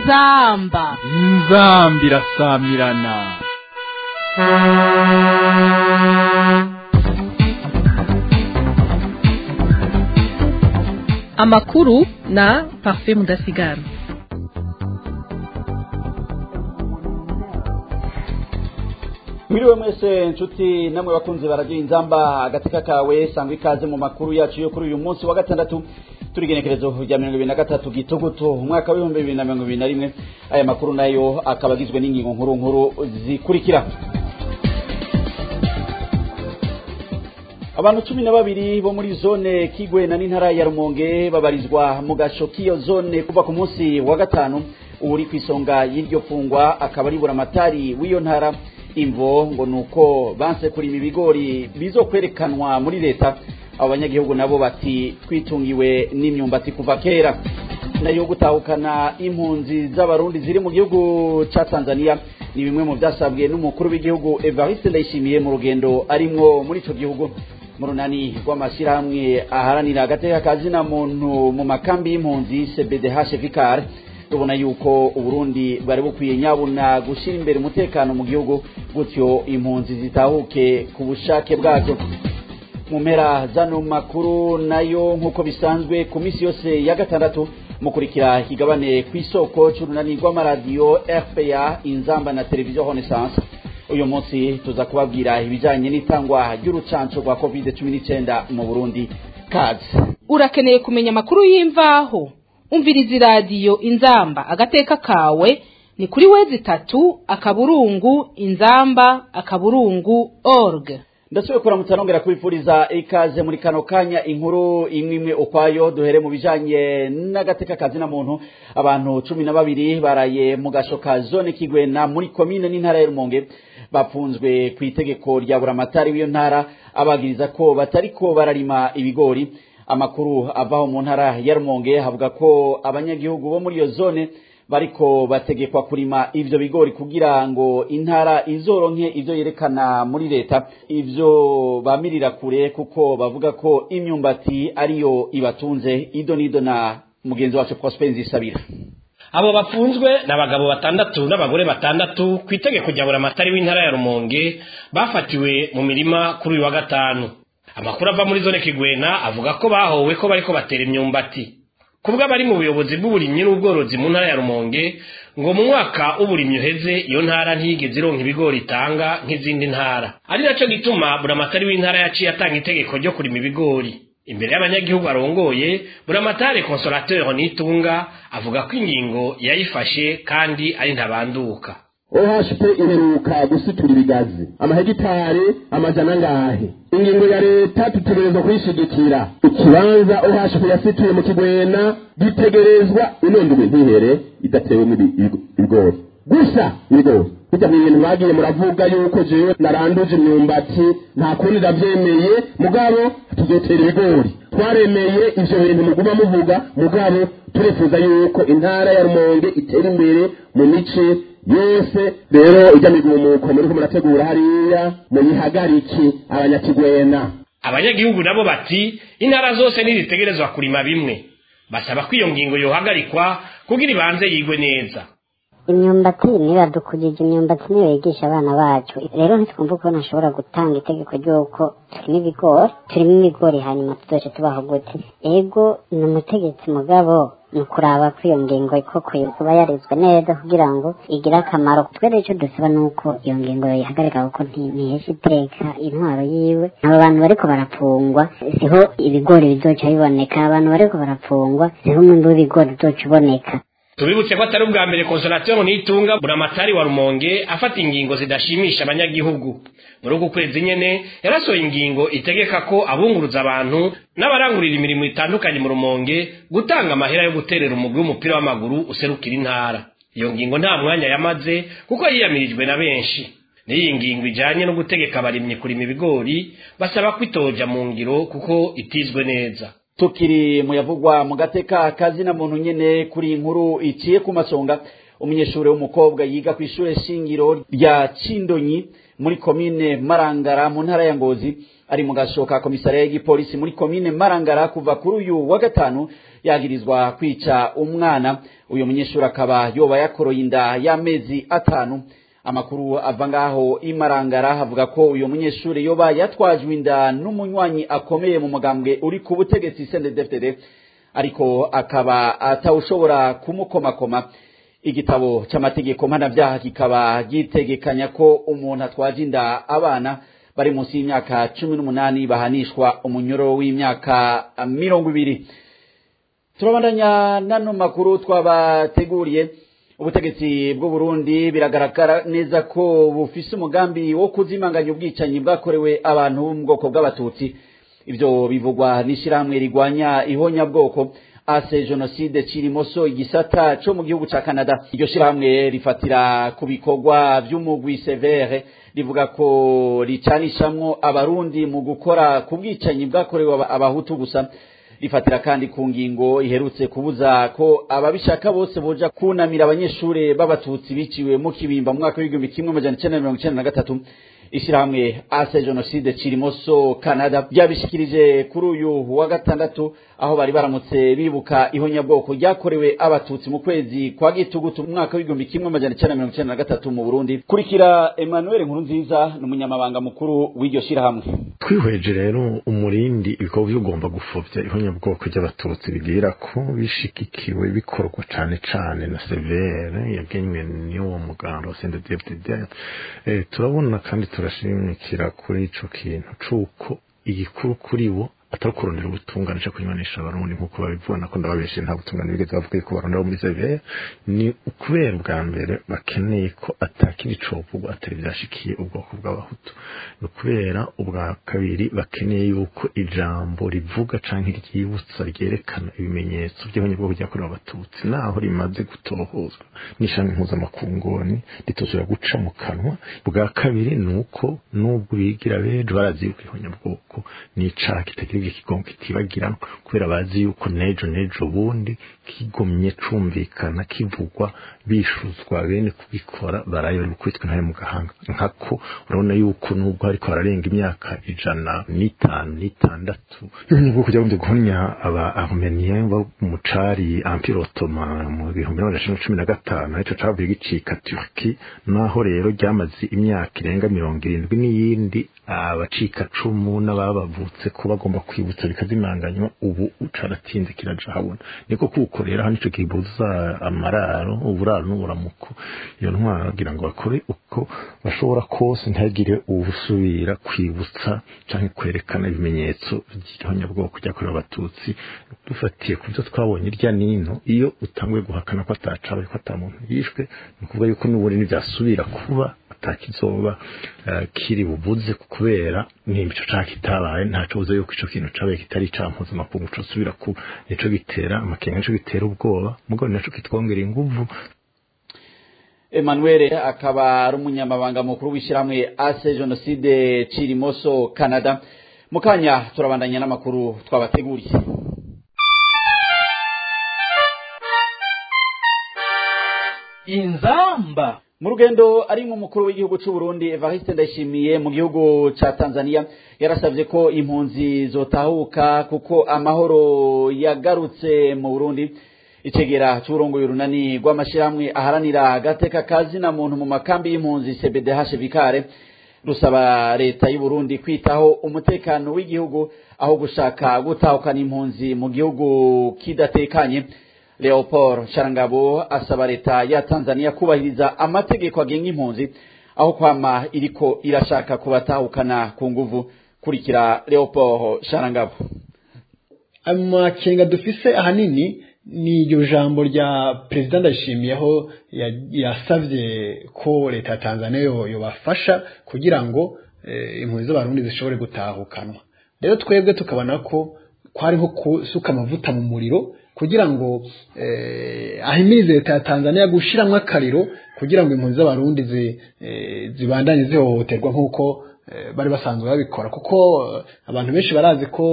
inzamba inzambi irasamirana amakuru na parfait mudasigara Mwiriwe mwese nshuti namwe bakunzi baragira inzamba agateka kawe sangwa ikaze mu makuru yacu yo kuri uyu munsi wa gatandatu turigenekerezo rya mirongo ibiri na gatatu gitugutu umwaka w'ibihumbi bibiri na mirongo ibiri na rimwe aya makuru nayo akaba agizwe n'ingingo nkuru nkuru zikurikira abantu cumi na babiri bo muri zone kigwena n'intara ya rumonge babarizwa mu gasho k'iyo zone kuva ku munsi wa gatanu ubu uri ku isonga y'iryo fungwa akaba ari buramatari w'iyo ntara imvo ngo nuko banse kurima ibigori bizokwerekanwa muri leta abo banyagihugu nabo bati twitungiwe n'imyumbati kuva kera nayo gutahukana impunzi z'abarundi ziri mu gihugu ca Tanzania ni bimwe mu byasabwe n'umukuru w'igihugu Evariste Ndayishimiye mu rugendo arimwo muri ico gihugu mu runani rw'amashyirahamwe aharanira agateka kazina muntu mu makambi y'impunzi CBDH Vicar tubona yuko uburundi bwari bukwiye nyabuna gushyira imbere umutekano mu gihugu gutyo impunzi zitahuke ku bushake bwazo mu mpera zano makuru nayo nk'uko bisanzwe ku minsi yose ya gatandatu mukurikira ikigabane ku isoko cy'urunani rw'amaradiyo rpa inzamba na televiziyo renaissance uyu munsi tuza kubabwira ibijyanye n'itangwa ry'urucanco rwa covid cumi n'icyenda mu burundi kazi urakeneye kumenya amakuru y'imvaho umviriza iradiyo inzamba agateka kawe ni kuri wezi itatu akaburungu inzamba akaburungu org ndasubiye kuramutsa nongera kubifuriza ikaze muri kano kanya inkuru imwe imwe ukwayo duhere mu bijanye n'agateka kazina muntu abantu cumi na babiri baraye mu gasho ka zone kigwena muri komine n'intara ya rumonge bafunzwe ku itegeko rya buramatari w'iyo ntara abagiriza ko batariko bararima ibigori amakuru avaho mu ntara ya rumonge havuga ko abanyagihugu bo muri iyo zone bariko bategekwa kurima ivyo bigori kugira ngo intara izoronke ivyo yerekana muri leta ivyo bamirira kure kuko bavuga ko imyumbati ariyo ibatunze ido nido na mugenzi wacu Prosper Nzisabira abo bafunzwe n'abagabo batandatu n'abagore batandatu ku itegeko rya buramatari w'intara ya rumonge bafatiwe mu mirima kuri uyu wa gatanu amakuru ava muri zone kigwena avuga ko bahowe ko bariko batera imyumbati kubwo abari mu buyobozi bw'uburimyi n'ubworozi mu ntara ya rumonge ngo mu mwaka w'uburimyi uheze iyo ntara ntiyigeze ironka ibigori itanga nk'izindi ntara ari naco gituma buramatari w'intara yaciye atanga itegeko ryo kurima ibigori imbere y'abanyagihugu arongoye buramatari consolateur nitunga avuga ko ingingo yayifashe kandi ari ntabanduka ohp iheruka gusitura ibigazi amahegitari amajana angahe ingingo ya leta dutegerezwa kuyishigikira ikibanza ohp yasituye mu kigwena gitegerezwa inondwe ntihere idatewemo ibigori gusa ibigori bijya mu bintu bagiye muravuga yuko jewe naranduje imyumbati nta kundi ndavyemeye mugabo tuzotera ibigori twaremeye ivyo bintu muguma muvuga mugabo turifuza yuko intara ya rumonge itera imbere mu mice yose rero ijya migumuko muriko murategura hariya muyihagariki abanyakigwena abanyagihugu nabo bati intara zose ntizitegerezwa kurima bimwe basaba ko iyo ngingo yohagarikwa kugira ibanze yigwe neza imyumbati niba dukujije imyumbati niyo yigisha abana bacu rero ntitwumva ukuntu ashobora gutanga itegeko ry'uko turimo ibigori turimo ibigori hanyuma tuzoce tubaho gute ego ni umutegetsi mugabo ni ukuraba ko iyo ngingo koko kuba yarezwe neza kugira ngo igire akamaro twere icyo dusaba ni uko iyo ngingo yihagarika kuko ntihesha iteka intwaro yiwe abo bantu bariko barapfungwa siho ibigori bizoca biboneka abantu bariko barapfungwa siho umwimbi w'ibigori uzoca uboneka tubibutse ko atari ubwa mbere consolateur nitunga buramatari wa rumonge afata ingingo zidashimisha abanyagihugu muri uku kwezi nyene yarasohoye ingingo itegeka ko abunguruza abantu n'abarangurira imirimo itandukanye mu rumonge gutanga amahera yo guterera umugwi w'umupira w'amaguru userukira intara iyo ngingo nta mwanya yamaze kuko yiyamirijwe na benshi n'iyi ngingo ijanye no gutegeka abarimyi kurima ibigori basaba ko itoja mu ngiro kuko itizwe neza tukiri muyavugwa mu gateka kazina muntu nyene kuri inkuru iciye ku masonga umunyeshuri w'umukobwa yiga ku ishure shingiro rya Cindonyi muri komine Marangara mu ntara ya Ngozi ari mu gashoka komisariya y'igipolisi muri komine Marangara kuva kuri uyu wa gatanu yagirizwa kwica umwana uyu munyeshuri akaba yoba yakoroye inda y'amezi atanu amakuru ava ngaho imarangara havuga ko uyu munyeshuri yoba yatwajwe inda n'umunywanyi akomeye mu mugambwe uri ku butegetsi CNDD-FDD ariko akaba atawushobora kumukomakoma igitabo c'amategeko mpanavyaha kikaba gitegekanya ko umuntu atwaje inda abana bari munsi y'imyaka cumi n'umunani bahanishwa umunyoro w'imyaka mirongo ibiri turabandanya nano makuru twabateguriye ubutegetsi bw'u Burundi biragaragara neza ko bufise umugambi wo kuzimanganya ubwicanyi bwakorewe abantu bo mu bwoko bw'abatutsi ivyo bivugwa n'ishirahamwe rigwanya ihonyabwoko ase jenoside cirimoso igisata co mu gihugu ca Canada iryo shirahamwe rifatira ku bikorwa vy'umugwi severe rivuga ko ricanishamwo abarundi mu gukora ku bwicanyi bwakorewe abahutu gusa rifatira kandi ku ngingo iherutse kubuza ko ababishaka bose boja kunamira abanyeshure b'abatutsi biciwe mu kibimba mu mwaka w'igihumbi kimwe amajana icenda na mirongo icenda na gatatu ishirahamwe ase jenoside cirimoso canada ryabishikirije kuri uyu wa gatandatu aho bari baramutse bibuka ihonyabwoko ryakorewe abatutsi mu kwezi kwa gitugutu mu mwaka w'igihumbi kimwe amajana icenda na mirongo icenda na gatatu mu burundi kurikira emmanuel nkurunziza ni umunyamabanga mukuru w'iryo shirahamwe twihweje rero umurindi ibikorwa by'ugomba gufobya ihonyabwoko ry'abatutsi bigira ko bishigikiwe bikorwa cane cane na severe yagenywe n'uwo muganga wa sendedefded eh, turabona kandi turashimikira kuri ico kintu c'uko igikuru kuri bo atari kurondera ubutungane cyo kunywanisha abarundi nk'uko babibona ko ndababeshe nta butungane bigeze bavuga ko barondera muri severe ni ukubera ubwa mbere bakeneye ko atakiri covugwa atari byashikiye ubwoko bw'abahutu ni ukubera ubwa kabiri bakeneye yuko ijambo rivuga canke ryibutsa ryerekana ibimenyetso by'abanyabwoko byakorewe abatutsi naho rimaze gutohozwa n'ishami mpuzamakungoni ritozera guca mu kanwa bwa kabiri ni uko n'ubwo bigira bejo barazi yuko ihonyabwoko ni icaha kitagira ikigongo kitibagirana kubera bazi yuko nejo nejo bundi kigomye cumvikana kivugwa bishuzwa bene kubikora baraye bari gukubitwa intare mu gahanga nkako urabona yuko nubwo hariko hararenga imyaka ijana n'itanu n'itandatu y'ubwo kujya bundi guhonya aba armenien bo mu cari empire ottoman mu bihumbi n'amajana cumi na gatanu arico cavuye gicika turki naho rero ryamaze imyaka irenga mirongo irindwi n'iyindi abacika cumu n'ababavutse ko bagomba kwibutsa bikazimanganywa ubu caratinze kiraja habona niko kuko rero hano ico kibuza amararo uburaro n'uburamuko iyo ntwaro kugira ngo bakore uko bashobora kose ntagire ubusubira kwibutsa canke kwerekana ibimenyetso by'ihonyabwoko ryakorewe abatutsi dufatiye ku byo twabonye irya nino iyo utanguye guhakana ko atacabaye ko ata muntu yishwe ni ukuvuga yuko n'ubundi ntibyasubira kuba atakizoba uh, kiri bubuze kubera nimba ico caha kitabaye ntaco buze yuko ico kintu cabaye kitari icaha mpuzamakungu cosubira ku nico gitera amakenga nico gitera ubwoba mugabo naco kitwongera inguvu Emmanuel akaba ari umunyamabanga mukuru w'ishyirahamwe ase jenoside cirimoso canada mu kanya turabandanya n'amakuru twabateguriye inzamba mu rugendo ari umukuru w'igihugu cy'u Burundi Evariste Ndayishimiye mu gihugu ca Tanzania yarasavye ko impunzi zotahuka kuko amahoro yagarutse mu Burundi icegera c'uburongoye urunani rw'amashirahamwe aharanira agateka kazina muntu mu makambi y'impunzi CBDH Vikare rusaba leta y'u Burundi kwitaho umutekano w'igihugu aho gushaka gutahukana impunzi mu gihugu kidatekanye Leopold Sharangabo asaba leta ya Tanzania kubahiriza amategeko agenga impunzi aho kwama iriko irashaka kubatahukana ku nguvu kurikira Leopold Sharangabo amakenga dufise ahanini ni iryo jambo rya perezida ndashimiyeho yasavye ko leta ya Tanzania yobafasha kugira ngo impunzi z'abarundi zishobore gutahukanwa rero twebwe tukabona ko kwari nko kusuka amavuta mu muriro kugira ngo ahimirize leta ya Tanzania gushiramwo akariro kugira ngo impunzi z'abarundi zibandanye zihohoterwa nk'uko bari basanzwe babikora kuko abantu benshi barazi ko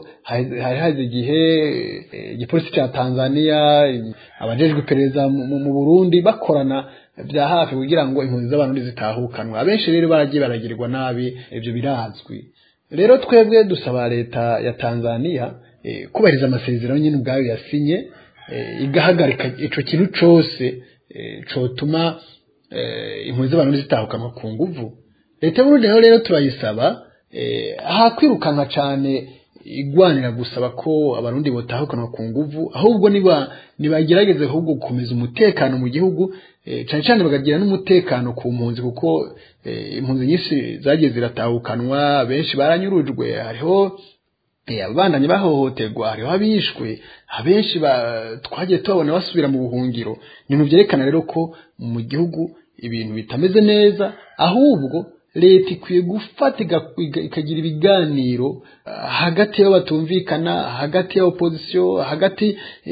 hari haze igihe igipolisi cya tanzania abajejwe iperereza mu burundi bakorana bya hafi kugira ngo impunzi z'abantu zitahukanwa abenshi rero baragiye baragirwa nabi ibyo birazwi rero twebwe dusaba leta ya tanzania kubahiriza amasezerano nyine ubwayo yasinye igahagarika icyo kintu cyose cyotuma impunzi z'abantu zitahukanwa ku nguvu leta y'uburundi rero rero turayisaba hakwirukanka cyane igwanira gusaba ko abarundi botahukanwa ku nguvu ahubwo niba nibagerageze ahubwo gukomeza umutekano mu gihugu cyane cyane bakagira n'umutekano ku mpunzi kuko impunzi nyinshi zagiye ziratahukanwa benshi baranyurujwe hariho abandanye bahohoterwa hariho abishwe abenshi twagiye tubabona basubira mu buhungiro ibintu byerekana rero ko mu gihugu ibintu bitameze neza ahubwo leta ikwiye gufata ikagira ibiganiro hagati y'abo batumvikana hagati ya opozisiyo hagati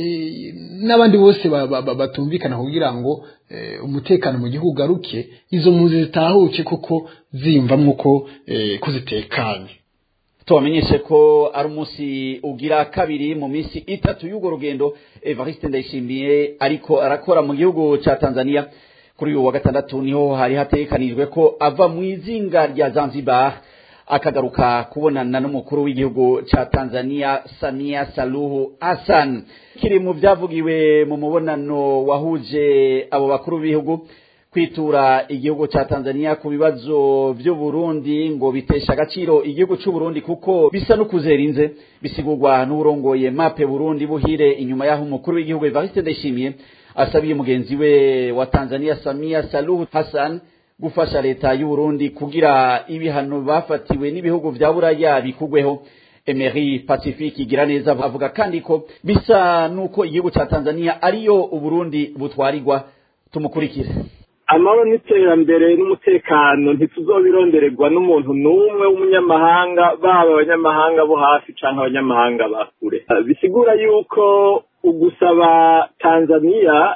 n'abandi bose batumvikana kugira ngo umutekano mu gihugu ugaruke izo mpunzi zitahuke kuko ziyumvamo ko zitekanye tubamenyeshe ko ari umunsi ugira kabiri mu minsi itatu y'urwo rugendo evariste ndayishimiye ariko arakora mu gihugu cya tanzania kuri uyu wa gatandatu niho hari hatekanijwe ko ava mu izinga rya zanzibar akagaruka kubonana n'umukuru w'igihugu cya tanzania sania saluhu hassan kiri mu byavugiwe mu mubonano wahuje abo bakuru b'ibihugu kwitura igihugu cya tanzania ku bibazo by'uburundi ngo bitesha agaciro igihugu cy'uburundi kuko bisa no kuzerinze bisigurwa n'urongoye mape burundi buhire inyuma y'aho umukuru w'igihugu evariste ndayishimiye asabiye mugenzi we wa tanzania samia saluhu hassan gufasha leta y'uburundi kugira ibihano bafatiwe n'ibihugu vya buraya bikugweho emery pacifique igira neza avuga kandi ko bisa n'uko igihugu cya tanzania ariyo uburundi butwarirwa tumukurikire amahoro n'iterambere n'umutekano ntituzobirondererwa n'umuntu n'umwe w'umunyamahanga baba abanyamahanga bo hafi cyangwa abanyamahanga ba kure bisigura yuko ugusaba tanzania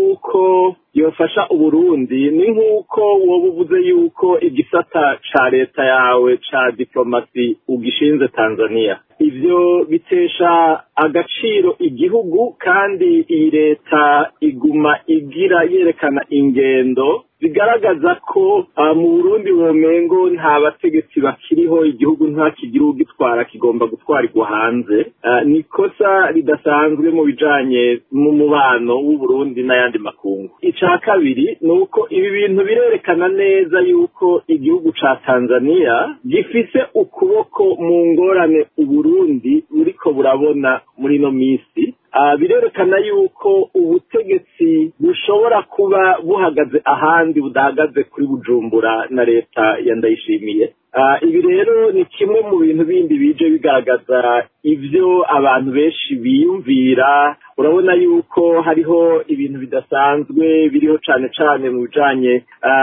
yuko yofasha uburundi ni nk'uko woba uvuze yuko igisata ca leta yawe ca diplomasi ugishinze tanzania ivyo bitesha agaciro igihugu kandi iyi leta iguma igira yerekana ingendo bigaragaza ko mu burundi bumengo nta bategetsi bakiriho igihugu ntakigira ugitwara kigomba gutwarirwa hanze ni ikosa ridasanzwe mu bijanye mu mubano w'uburundi n'ayandi makungu ica kabiri ni uko ibi bintu birerekana neza yuko igihugu ca tanzania gifise ukuboko mu ngorane uburundi buriko burabona muri ino minsi birerekana yuko ubutegetsi bushobora kuba buhagaze ahandi budahagaze kuri bujumbura na leta ya ndayishimiye ibi rero ni kimwe mu bintu bindi bije bigaragaza ibyo abantu benshi biyumvira urabona yuko hariho ibintu bidasanzwe biriho cyane cyane mu bijanye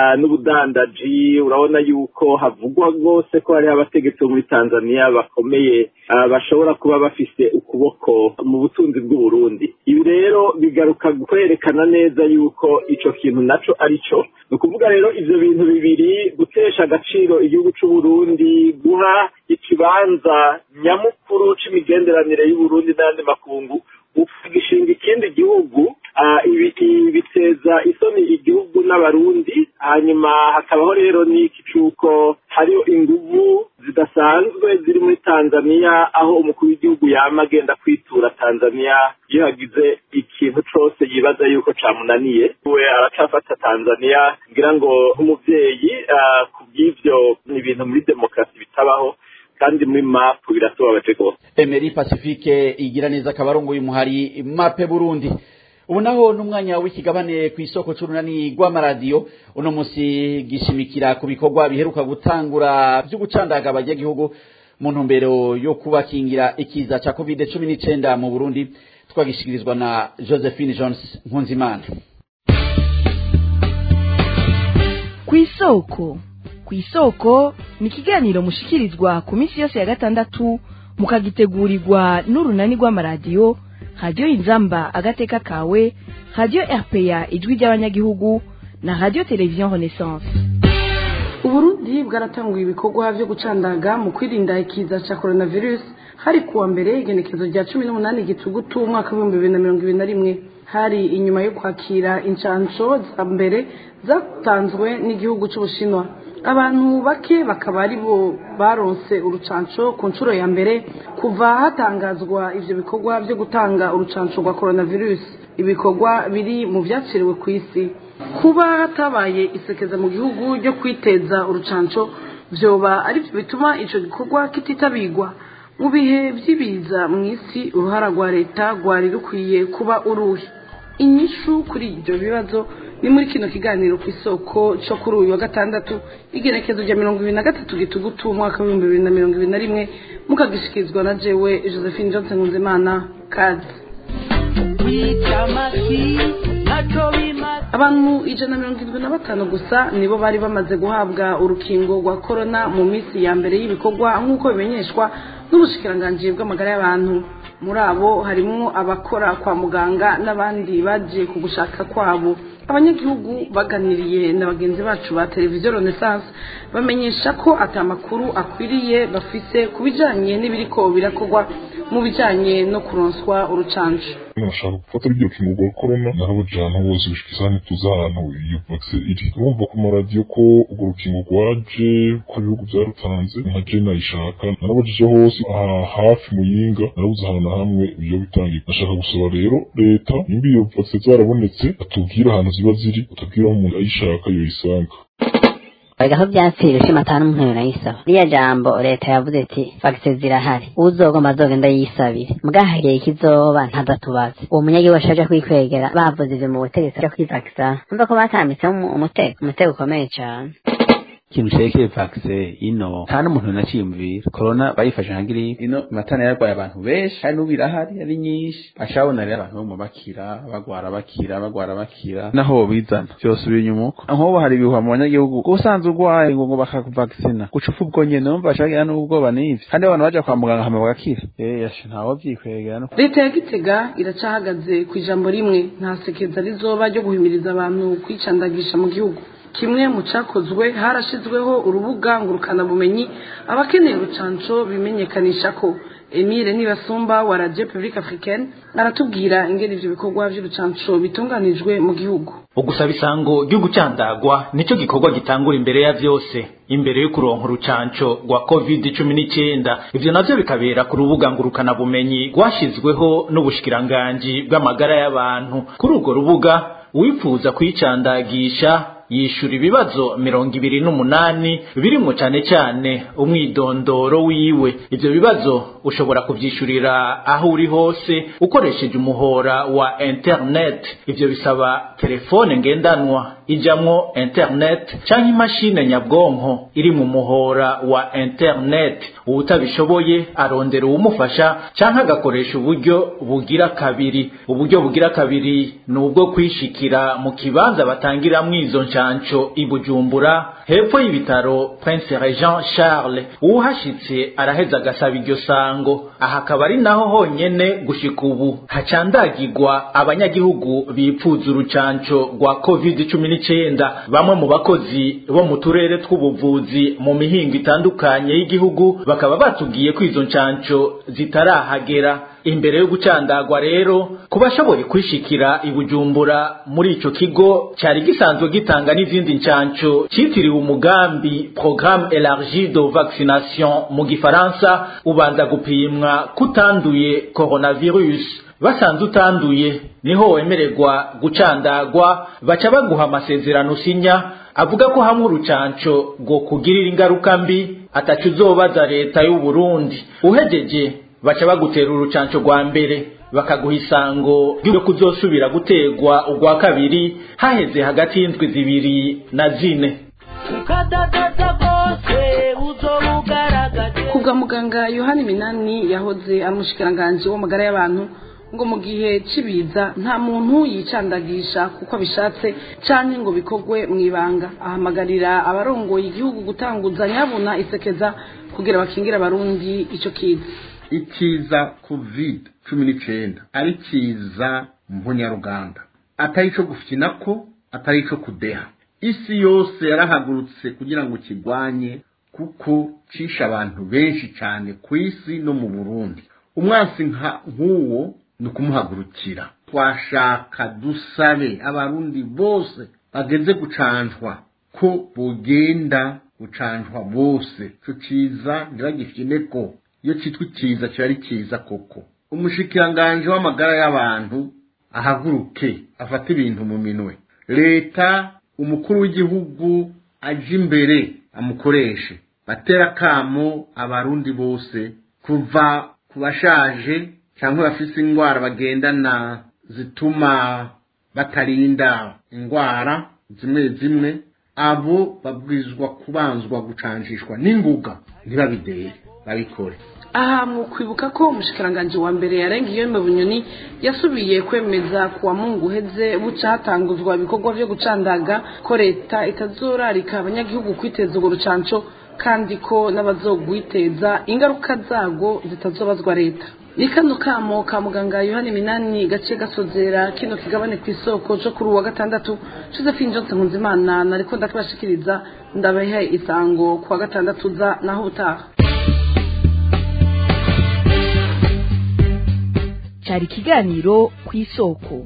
n'ubudandaji urabona yuko havugwa rwose ko hariho abategetsi bo muri tanzania bakomeye bashobora kuba bafise ukuboko mu butunzi bw'uburundi ibi rero bigaruka kwerekana neza yuko ico kintu naco ari cyo ni ukuvuga rero ivyo bintu bibiri gutesha agaciro igihugu c'uburundi guha ikibanza nyamukuru c'imigenderanire y'uburundi n'ayandi makungu gishinga ikindi gihugu ibi biteza isoni igihugu n'abarundi hanyuma hakabaho rero n'iki cy'uko hariho inguvu zidasanzwe ziri muri tanzania aho umukuru w'igihugu yama agenda kwitura tanzania iyo hagize ikintu cyose yibaza yuko cyamunaniye we aracafata tanzania ngira ngo nk'umubyeyi ku bw'ibyo ni ibintu muri demokarasi bitabaho kandi muri mapu biratubabaje rwose emery pacifique igira neza akaba arongoye umuhari mape burundi ubu naho n'umwanya w'ikigabane ku isoko c'urunani rw'amaradiyo uno musi gishimikira ku bikorwa biheruka gutangura vyo gucandaga abanyagihugu mu ntumbero yo kubakingira ikiza ca covid cumi n'icenda mu burundi twagishikirizwa na josephine jones nkunzimana ku isoko ku isoko ni ikiganiro mushikirizwa ku minsi yose ya gatandatu mukagitegurirwa n'urunani rw'amaradiyo radiyo inzamba agateka kawe radiyo rpa ijwi ry'abanyagihugu na radiyo televiziyo renaissance uburundi burundi bwaratanguye ibikorwa vyo gucandaga mu kwirinda ikiza ca coronavirus hari kuwa mbere igenekezo rya cumi n'umunani gitugutu umwaka w'ibihumbi bibiri na mirongo ibiri na rimwe hari inyuma yo kwakira incansho za mbere zatanzwe n'igihugu c'ubushinwa abantu bake bakaba ari bo baronse urucanco ku nshuro ya mbere kuva hatangazwa ivyo bikorwa vyo gutanga urucanco rwa coronavirus ibikorwa biri mu vyaciriwe ku isi kuba hatabaye isekeza mu gihugu ryo kwiteza urucanco vyoba arivyo bituma ico gikorwa kititabirwa mu bihe vy'ibiza mu isi uruhara rwa leta rwari rukwiye kuba uruhe inyishu kuri ivyo bibazo ni muri kino kiganiro ku isoko cyo kuri uyu wa gatandatu igenekezo rya mirongo ibiri na gatatu gitugutu umwaka w'ibihumbi bibiri na mirongo ibiri na rimwe mukagishikirizwa na jewe josephine johnson nkunzimana kazi abantu ijana na mirongo irindwi na batanu gusa nibo bari bamaze guhabwa urukingo rwa korona mu minsi ya mbere y'ibikorwa nk'uko bimenyeshwa n'ubushikiranganji bw'amagara y'abantu muri abo harimo abakora kwa muganga n'abandi baje ku gushaka kwabo abanyagihugu baganiriye na bagenzi bacu ba televiziyo renaissance bamenyesha ko atamakuru akwiriye bafise ku bijanye n'ibiriko birakorwa mu bijanye no kuronswa urucanco nashaka gufata iryo rukingo rwa korona narabujana bose gushika isaha ntituzi ahantu iyo vakisi iri urumva ku maradiyo ko urwo rukingo rwaje ko ibihugu vyarutanze nka je nayishaka narabujije hose aha hafi muyinga narabuze ahantu na hamwe iyo bitangiye nashaka gusaba rero leta nimba iyo vakisi zarabonetse atubwire ahantu ziba ziri atubwire aho umuntu ayishaka yoyisanga Erega aho vyapfira ushima atanu umuntu yonayisaba riya jambo leta yavuze iti vakisi zirahari uzogomba azogenda yisabire mwahagiye ikizoba ntazatubaze uwo munyagihugu ashaje kwikwegera bavuze ivyo mu butegetsi aja kwivakisa numva ko batambitsemo umutego umutego ukomeye cane ikintu cerekeye vakise ino nta n'umuntu naciyumvira korona bayifashe nka giripe ino matana yarwaye abantu benshi hari n'ubu irahari ari nyinshi bashabona rero abantu bamwe bakira bagwara bakira bagwara bakira naho bobizana vyose binyumuko nk'ubu hari ibihuha mu banyagihugu usanze urwaye ngo ngo bakakuvakisina guca upfa ubwo nyene numva bashagira n'ubwoba n'ivyo kandi abantu baja kwa muganga hama bagakira eh yashe ntawo vyikwegera no leta ya gitega iracahagaze ku ijambo rimwe nta sekeza rizoba ryo guhimiriza abantu kwicandagisha mu gihugu kimwe mu cyakozwe harashyizweho urubuga ngurukanabumenyi abakeneye urucanco bimenyekanisha ko emile nibasumba wa radio publique africaine aratubwira ingene ivyo bikorwa vy'urucanco bitunganijwe mu gihugu ugusaba isango ryo gucandagwa nico gikorwa gitangura imbere ya vyose imbere yo kuronka urucanco rwa covid cumi n'icyenda ivyo navyo bikabera ku rubuga ngurukana bumenyi rwashizweho n'ubushikiranganji bw'amagara y'abantu kuri urwo rubuga uwifuza kwicandagisha yishura ibibazo mirongo ibiri n'umunani birimwo cane cane umwidondoro wiwe ivyo bibazo ushobora kuvyishurira aho uri hose ukoresheje umuhora wa internet ivyo bisaba telefone ngendanwa ijamwo internet canke imashine nyabwonko iri mu muhora wa internet uwutabishoboye arondera uwumufasha canke agakoresha uburyo bugira kabiri uburyo bugira kabiri ni ubwo kwishikira mu kibanza batangiramwo izo ncanco i bujumbura hepfo y'ibitaro prince regent charles uwuhashitse araheza agasaba iryo sango aha akaba ari naho honyene gushika ubu hacandagirwa abanyagihugu bipfuza urucanco rwa covid cumi n'icenda bamwe mu bakozi bo mu turere tw'ubuvuzi mu mihingo itandukanye y'igihugu bakaba batubwiye ko izo ncanco zitarahagera imbere yo gucandagwa rero ku bashoboye kwishikira i bujumbura muri ico kigo cyari gisanzwe gitanga n'izindi ncanco citiriwe umugambi programme élargie de vaccination mu gifaransa ubanza gupimwa kutanduye coronavirus basanze utanduye niho wemererwa gucandagwa baca baguha amasezerano usinya avuga ko hamwe urucanco rwo kugirira ingaruka mbi ataco uzobaza leta y'u Burundi uhejeje baca bagutera urucanco rwa mbere bakaguha isango ryo kuzosubira gutegwa urwa kabiri haheze hagati y'indwi zibiri na zine kubwa muganga yohani minani yahoze ari umushikiranganji w'amagara y'abantu ngo mu gihe cibiza nta muntu yicandagisha kuko abishatse canke ngo bikorwe mu ibanga ahamagarira abarongoye igihugu gutanguza nyabuna isekeza kugira bakingire abarundi ico kiza ikiza covid cumi n'icenda ari kiza mpunyaruganda atari ico gufinako atari ico kudeha isi yose yarahagurutse kugira ngo kirwanye kuko cisha abantu benshi cyane ku isi no mu burundi umwansi nk'uwo ni ukumuhagurukira twashaka dusabe abarundi bose bageze gucanjwa ko bugenda gucanjwa bose ico ciza ntibagifine ko iyo citwa iciza kiba ari ciza koko umushikiranganji w'amagara y'abantu ahaguruke afate ibintu mu minwe leta umukuru w'igihugu aje imbere amukoreshe batera akamo abarundi bose kuva ku bashaje cyangwa bafise indwara bagendana zituma batarinda indwara zimwe zimwe abo babwirizwa kubanzwa gucanjishwa n'inguga ntibabideye babikore aha mu kwibuka ko umushikiranganji wa mbere yarenga mu bunyoni yasubiye kwemeza ku wa mungu uheze buca hatanguzwa ibikorwa byo gucandaga ko leta itazorarika abanyagihugu kwiteza urwo rucanco kandi ko n'abazogwiteza ingaruka zago zitazobazwa leta ni kano kamo ka muganga yohani minani gace gasozera kino kigabane ku isoko cyo kuri uwa gatandatu josephine johnson nkunzimana nariko ndakibashikiriza ndabahe isango ku wa gatandatu za naho ubutaha cyari ikiganiro ku isoko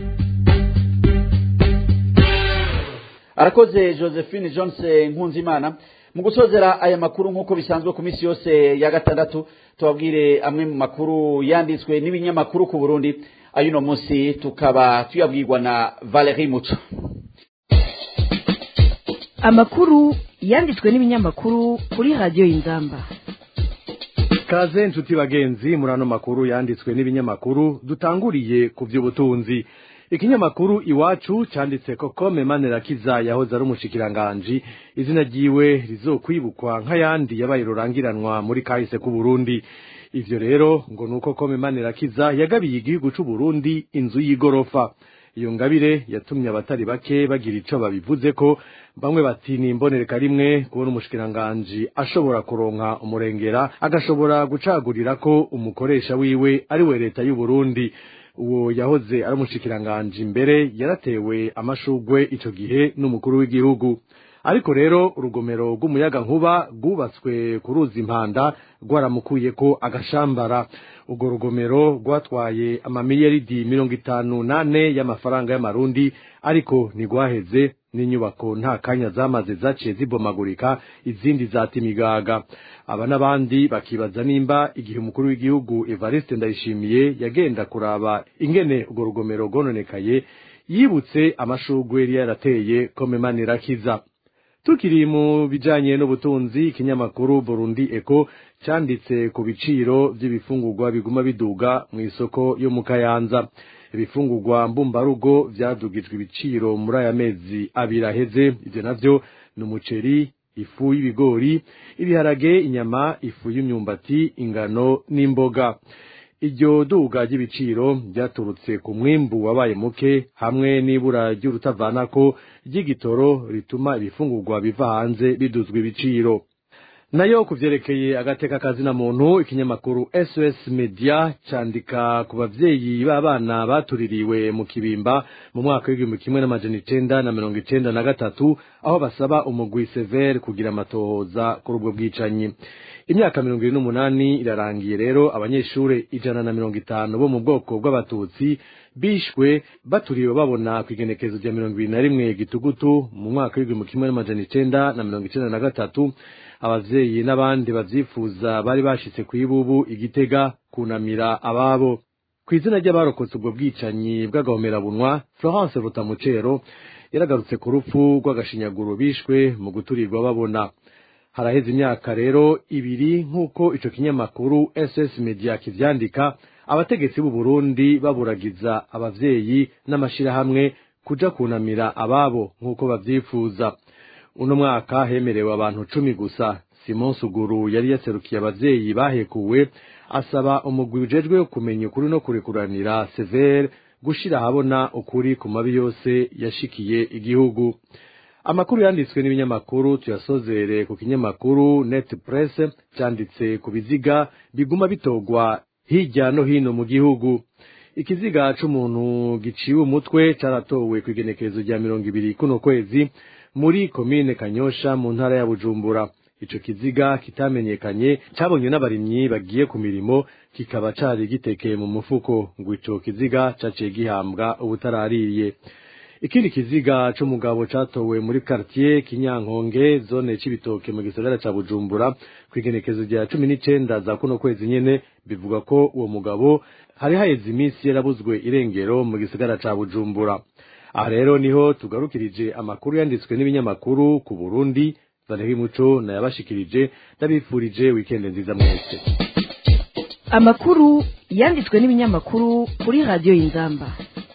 arakoze josephine johnson nkunzimana mu gusozera aya makuru nk'uko bisanzwe ku minsi yose ya gatandatu tubabwire amwe mu makuru yanditswe n'ibinyamakuru ku burundi ay'uno munsi tukaba tuyabwirwa na valerie muco amakuru yanditswe n'ibinyamakuru kuri radiyo y'inzamba kaze nshuti bagenzi muri ano makuru yanditswe n'ibinyamakuru dutanguriye ku by'ubutunzi ikinyamakuru iwacu cyanditse ko kome manirakiza yahoze ari umushikiranganji izina ryiwe rizokwibukwa nk'ayandi yabaye rurangiranwa muri kahise k'u Burundi ivyo rero ngo nuko kome manirakiza yagabiye igihugu c'u Burundi inzu y'igorofa iyo ngabire yatumye abatari bake bagira ico babivuze ko bamwe bati ni imbonereka rimwe kubona umushikiranganji ashobora kuronka umurengera agashobora gucagurira ko umukoresha wiwe ari we leta y'u Burundi uwo yahoze ari umushikiranganji imbere yaratewe amashugwe ico gihe n'umukuru w'igihugu ariko rero urugomero rw'umuyaga nkuba rwubatswe ku ruzi impanda rwaramukuye ko agashambara urwo rugomero rwatwaye amamiliyaridi mirongo itanu n'ane y'amafaranga y'amarundi ariko ntigwaheze n'inyubako nta kanya zamaze zaciye zibomagurika izindi zata imigaga aba n'abandi bakibaza nimba igihe umukuru w'igihugu evariste ndayishimiye yagenda kuraba ingene urwo rugomero rwononekaye yibutse amashugwe yari yarateye komemanirakiza tukiri mu bijanye n'ubutunzi ikinyamakuru Burundi Eco cyanditse ku biciro by'ibifungurwa biguma biduga mu isoko yo mu Kayanza ibifungurwa mbumbarugo vyadugijwe ibiciro muri aya mezi abiri aheze ivyo navyo ni umuceri ifu y'ibigori ibiharage inyama ifu y'imyumbati ingano n'imboga iryo duga ry'ibiciro ryaturutse ku mwimbu wabaye muke hamwe n'ibura ry'urutavanako ry'igitoro rituma ibifungurwa biva hanze biduzwa ibiciro nayo ku vyerekeye agateka kazina muntu ikinyamakuru SOS Media candika ku bavyeyi b'abana batuririwe mu kibimba mu mwaka w'igihumbi kimwe n'amajana icenda na mirongo icenda na gatatu aho basaba umugwi severe kugira amatohoza kuri ubwo bwicanyi imyaka mirongo ibiri n'umunani irarangiye rero abanyeshure ijana na mirongo itanu bo mu bwoko bw'abatutsi bishwe baturiwe babona ku igenekezo rya mirongo ibiri na rimwe gitugutu mu mwaka w'igihumbi kimwe n'amajana icenda na mirongo icenda na gatatu abavyeyi n'abandi bavyifuza bari bashitse ku ibubu igitega kunamira ababo ku izina ry'abarokotse ubwo bwicanyi bw'agahomerabunwa florence rutamucero yaragarutse ku rupfu rw'agashinyaguro bishwe mu guturirwa babona haraheze imyaka rero ibiri nk'uko ico kinyamakuru ss media kivyandika abategetsi b'u Burundi baburagiza abavyeyi n'amashirahamwe kuja kunamira ababo nk'uko bavyifuza uno mwaka hemerewe abantu cumi gusa simon suguru yari yaserukiye abavyeyi bahekuwe asaba umugwi ujejwe kumenya ukuri no kurekuranira severe gushira ahabona ukuri ku mabi yose yashikiye igihugu amakuru yanditswe n'ibinyamakuru tuyasozere ku kinyamakuru net press cyanditse ku biziga biguma bitogwa hirya no hino mu gihugu ikiziga c'umuntu giciwe umutwe caratowe ku igenekerezo rya mirongo ibiri kuno kwezi muri komine kanyosha mu ntara ya bujumbura ico kiziga kitamenyekanye cabonywe n'abarimyi bagiye ku mirimo kikaba cari gitekeye mu mufuko ngo ico kiziga caciye gihambwa ubutarariye ikindi kiziga c'umugabo catowe muri quartier kinyankonge zone c'ibitoke mu gisagara ca bujumbura kw'igenekezo rya cumi n'icenda za kuno kwezi nyene bivuga ko uwo mugabo hari haheze iminsi yarabuzwe irengero mu gisagara ca bujumbura aha rero niho tugarukirije amakuru yanditswe n'ibinyamakuru ku burundi Valeri Muco nayabashikirije ndabifurije weekend nziza mwese amakuru yanditswe n'ibinyamakuru kuri radiyo y'inzamba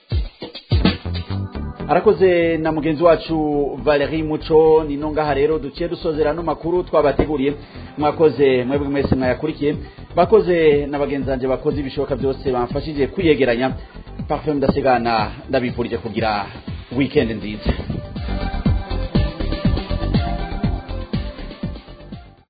arakoze na mugenzi wacu Valerie Muco nino ngaha rero duciye dusozera no makuru twabateguriye mwakoze mwebwe mwese mwayakurikiye bakoze na bagenzi banje bakoze ibishoboka byose bamfashije kwiyegeranya parfum ndasigana ndabifurije kugira weekend nziza